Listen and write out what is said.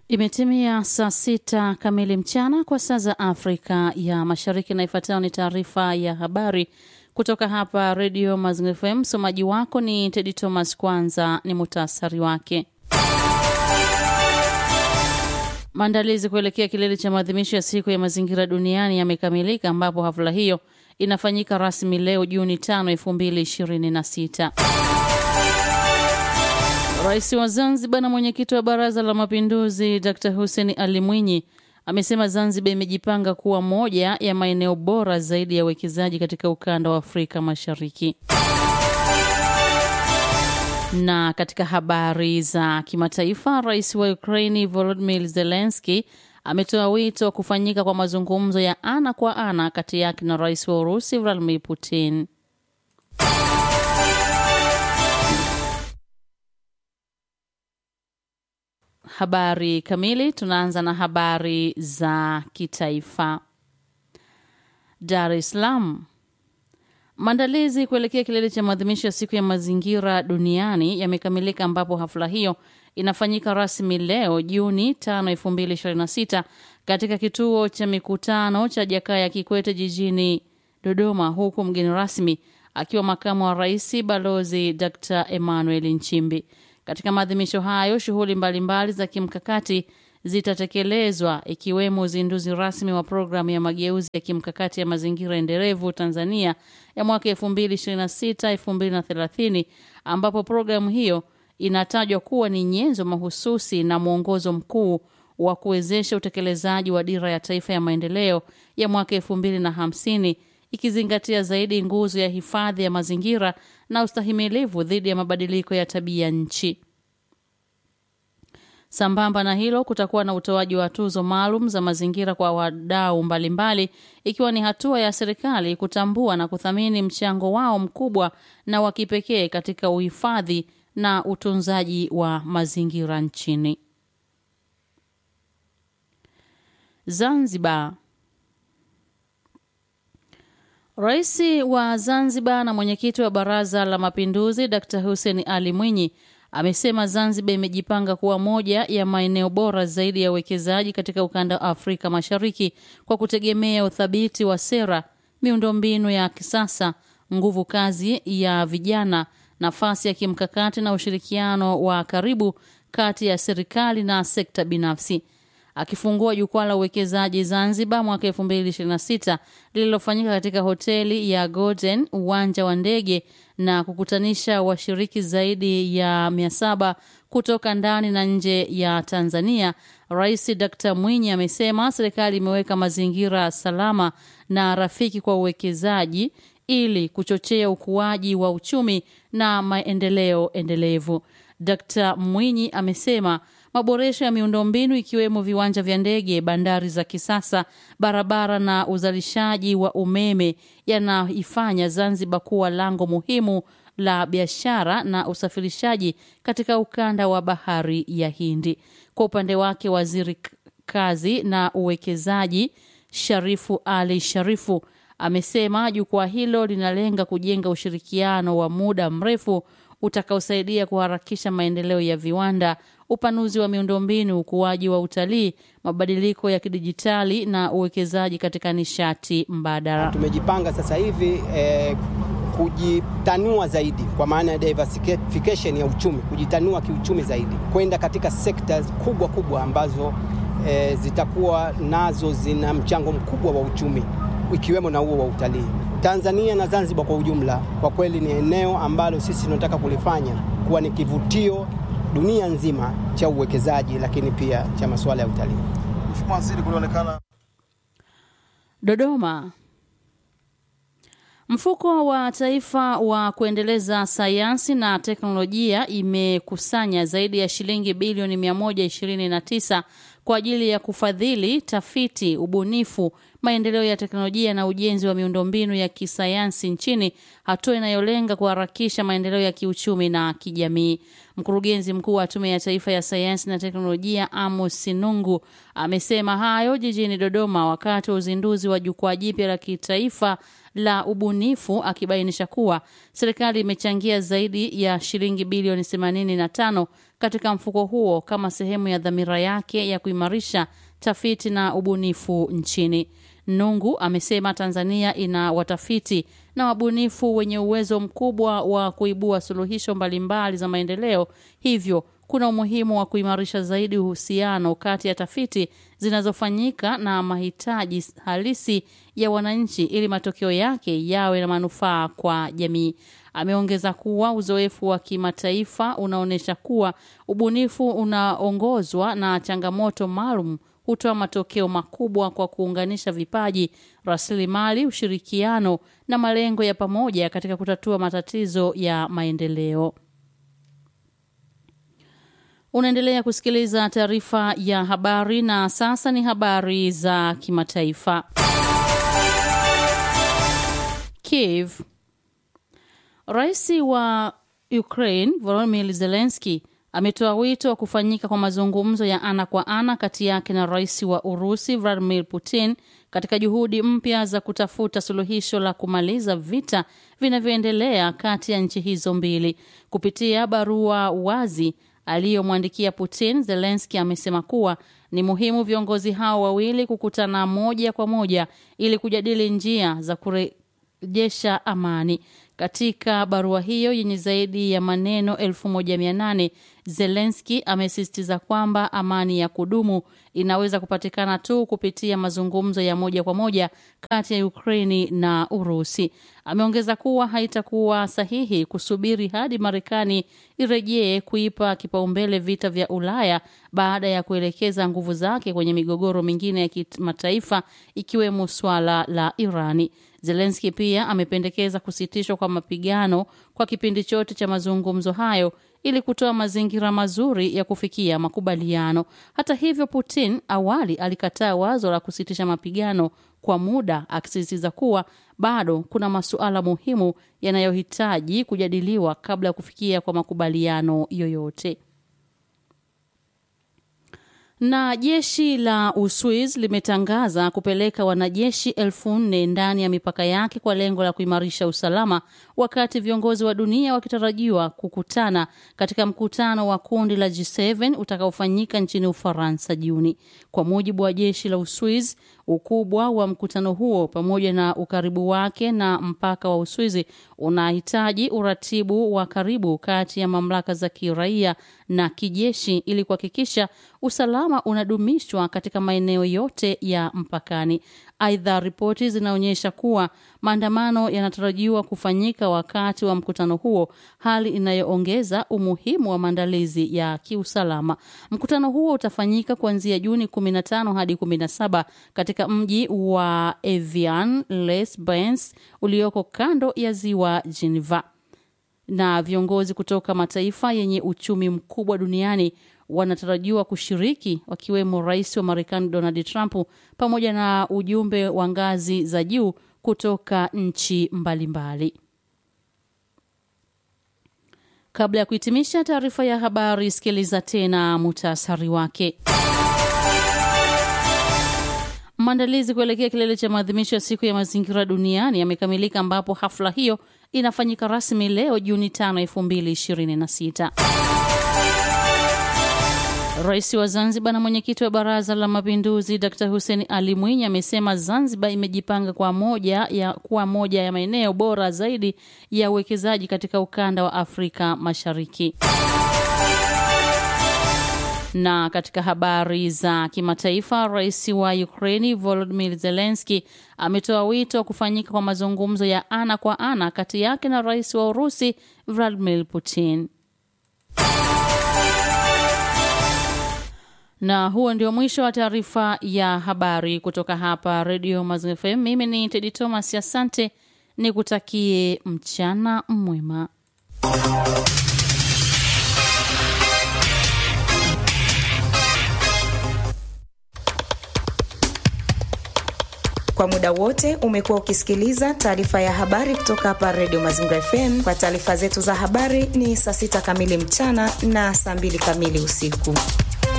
Imetimia saa sita kamili mchana kwa saa za Afrika ya Mashariki, na ifuatayo ni taarifa ya habari kutoka hapa Redio Mazingira FM. Msomaji wako ni Tedi Thomas. Kwanza ni muhtasari wake. Maandalizi kuelekea kilele cha maadhimisho ya siku ya mazingira duniani yamekamilika, ambapo hafla hiyo inafanyika rasmi leo Juni 5, 2026. Rais wa Zanzibar na mwenyekiti wa Baraza la Mapinduzi Dr. Hussein Ali Mwinyi amesema Zanzibar imejipanga kuwa moja ya maeneo bora zaidi ya uwekezaji katika ukanda wa Afrika Mashariki. Na katika habari za kimataifa, rais wa Ukraini Volodymyr Zelensky ametoa wito wa kufanyika kwa mazungumzo ya ana kwa ana kati yake na rais wa Urusi Vladimir Putin. Habari kamili. Tunaanza na habari za kitaifa. Dar es Salaam. Maandalizi kuelekea kilele cha maadhimisho ya siku ya mazingira duniani yamekamilika, ambapo hafla hiyo inafanyika rasmi leo Juni 5, 2026 katika kituo cha mikutano cha Jakaya Kikwete jijini Dodoma, huku mgeni rasmi akiwa makamu wa rais Balozi Dr. Emmanuel Nchimbi. Katika maadhimisho hayo shughuli mbalimbali za kimkakati zitatekelezwa ikiwemo uzinduzi rasmi wa programu ya mageuzi ya kimkakati ya mazingira endelevu Tanzania ya mwaka 2026 2030, ambapo programu hiyo inatajwa kuwa ni nyenzo mahususi na mwongozo mkuu wa kuwezesha utekelezaji wa dira ya taifa ya maendeleo ya mwaka 2050 ikizingatia zaidi nguzo ya hifadhi ya mazingira na ustahimilivu dhidi ya mabadiliko ya tabia nchi. Sambamba na hilo, kutakuwa na utoaji wa tuzo maalum za mazingira kwa wadau mbalimbali, ikiwa ni hatua ya serikali kutambua na kuthamini mchango wao mkubwa na wa kipekee katika uhifadhi na utunzaji wa mazingira nchini. Zanzibar. Rais wa Zanzibar na mwenyekiti wa Baraza la Mapinduzi Dr. Hussein Ali Mwinyi amesema Zanzibar imejipanga kuwa moja ya maeneo bora zaidi ya uwekezaji katika ukanda wa Afrika Mashariki kwa kutegemea uthabiti wa sera, miundombinu ya kisasa, nguvu kazi ya vijana, nafasi ya kimkakati na ushirikiano wa karibu kati ya serikali na sekta binafsi. Akifungua jukwaa la uwekezaji Zanzibar mwaka 2026 lililofanyika katika hoteli ya Golden uwanja wa ndege na kukutanisha washiriki zaidi ya 700 kutoka ndani na nje ya Tanzania, Rais Dr. Mwinyi amesema serikali imeweka mazingira salama na rafiki kwa uwekezaji ili kuchochea ukuaji wa uchumi na maendeleo endelevu. Dr. Mwinyi amesema maboresho ya miundombinu ikiwemo viwanja vya ndege, bandari za kisasa, barabara na uzalishaji wa umeme yanaifanya Zanzibar kuwa lango muhimu la biashara na usafirishaji katika ukanda wa bahari ya Hindi. Kwa upande wake, waziri kazi na uwekezaji Sharifu Ali Sharifu amesema jukwaa hilo linalenga kujenga ushirikiano wa muda mrefu utakaosaidia kuharakisha maendeleo ya viwanda, upanuzi wa miundombinu, ukuaji wa utalii, mabadiliko ya kidijitali na uwekezaji katika nishati mbadala. Tumejipanga sasa hivi eh, kujitanua zaidi kwa maana ya diversification ya uchumi, kujitanua kiuchumi zaidi kwenda katika sekta kubwa kubwa ambazo eh, zitakuwa nazo zina mchango mkubwa wa uchumi ikiwemo na huo wa utalii. Tanzania na Zanzibar kwa ujumla, kwa kweli ni eneo ambalo sisi tunataka kulifanya kuwa ni kivutio dunia nzima cha uwekezaji, lakini pia cha masuala ya utalii. Mheshimiwa Waziri, kulionekana Dodoma. Mfuko wa Taifa wa kuendeleza sayansi na teknolojia imekusanya zaidi ya shilingi bilioni 129 kwa ajili ya kufadhili tafiti, ubunifu, maendeleo ya teknolojia na ujenzi wa miundombinu ya kisayansi nchini, hatua inayolenga kuharakisha maendeleo ya kiuchumi na kijamii. Mkurugenzi mkuu wa Tume ya Taifa ya Sayansi na Teknolojia Amos Sinungu amesema hayo jijini Dodoma wakati wa uzinduzi wa jukwaa jipya la kitaifa la ubunifu, akibainisha kuwa serikali imechangia zaidi ya shilingi bilioni 85 katika mfuko huo kama sehemu ya dhamira yake ya kuimarisha tafiti na ubunifu nchini. Nungu amesema Tanzania ina watafiti na wabunifu wenye uwezo mkubwa wa kuibua suluhisho mbalimbali za maendeleo, hivyo kuna umuhimu wa kuimarisha zaidi uhusiano kati ya tafiti zinazofanyika na mahitaji halisi ya wananchi ili matokeo yake yawe na manufaa kwa jamii. Ameongeza kuwa uzoefu wa kimataifa unaonyesha kuwa ubunifu unaongozwa na changamoto maalum hutoa matokeo makubwa kwa kuunganisha vipaji, rasilimali, ushirikiano na malengo ya pamoja katika kutatua matatizo ya maendeleo. Unaendelea kusikiliza taarifa ya habari na sasa ni habari za kimataifa. Kiev. Rais wa Ukraine Volodymyr Zelensky ametoa wito wa kufanyika kwa mazungumzo ya ana kwa ana kati yake na rais wa Urusi Vladimir Putin katika juhudi mpya za kutafuta suluhisho la kumaliza vita vinavyoendelea kati ya nchi hizo mbili. Kupitia barua wazi aliyomwandikia Putin, Zelensky amesema kuwa ni muhimu viongozi hao wawili kukutana moja kwa moja ili kujadili njia za kurejesha amani. Katika barua hiyo yenye zaidi ya maneno 1800 Zelensky amesisitiza kwamba amani ya kudumu inaweza kupatikana tu kupitia mazungumzo ya moja kwa moja kati ya Ukraini na Urusi. Ameongeza kuwa haitakuwa sahihi kusubiri hadi Marekani irejee kuipa kipaumbele vita vya Ulaya baada ya kuelekeza nguvu zake kwenye migogoro mingine ya kimataifa ikiwemo swala la Irani. Zelensky pia amependekeza kusitishwa kwa mapigano kwa kipindi chote cha mazungumzo hayo ili kutoa mazingira mazuri ya kufikia makubaliano. Hata hivyo, Putin awali alikataa wazo la kusitisha mapigano kwa muda, akisisitiza kuwa bado kuna masuala muhimu yanayohitaji kujadiliwa kabla ya kufikia kwa makubaliano yoyote. Na jeshi la Uswiz limetangaza kupeleka wanajeshi elfu nne ndani ya mipaka yake kwa lengo la kuimarisha usalama, wakati viongozi wa dunia wakitarajiwa kukutana katika mkutano wa kundi la G7 utakaofanyika nchini Ufaransa Juni. Kwa mujibu wa jeshi la Uswiz, ukubwa wa mkutano huo pamoja na ukaribu wake na mpaka wa Uswizi unahitaji uratibu wa karibu kati ya mamlaka za kiraia na kijeshi ili kuhakikisha usalama unadumishwa katika maeneo yote ya mpakani. Aidha, ripoti zinaonyesha kuwa maandamano yanatarajiwa kufanyika wakati wa mkutano huo, hali inayoongeza umuhimu wa maandalizi ya kiusalama. Mkutano huo utafanyika kuanzia Juni 15 hadi 17 katika mji wa Evian-les-Bains ulioko kando ya ziwa Geneva na viongozi kutoka mataifa yenye uchumi mkubwa duniani wanatarajiwa kushiriki wakiwemo rais wa Marekani Donald Trump pamoja na ujumbe wa ngazi za juu kutoka nchi mbalimbali. Kabla ya kuhitimisha taarifa ya habari, sikiliza tena muhtasari wake. Maandalizi kuelekea kilele cha maadhimisho ya siku ya mazingira duniani yamekamilika ambapo hafla hiyo inafanyika rasmi leo Juni 5, 2026. Rais wa Zanzibar na mwenyekiti wa Baraza la Mapinduzi Dr. Hussein Ali Mwinyi amesema Zanzibar imejipanga kwa moja ya kuwa moja ya maeneo bora zaidi ya uwekezaji katika ukanda wa Afrika Mashariki. Na katika habari za kimataifa, rais wa Ukraini Volodymyr Zelensky ametoa wito wa kufanyika kwa mazungumzo ya ana kwa ana kati yake na rais wa Urusi Vladimir Putin. Na huo ndio mwisho wa taarifa ya habari kutoka hapa Radio Mazingira FM. Mimi ni Tedi Thomas, asante, nikutakie mchana mwema. Kwa muda wote umekuwa ukisikiliza taarifa ya habari kutoka hapa Radio Mazingira FM. Kwa taarifa zetu za habari ni saa sita kamili mchana na saa mbili kamili usiku.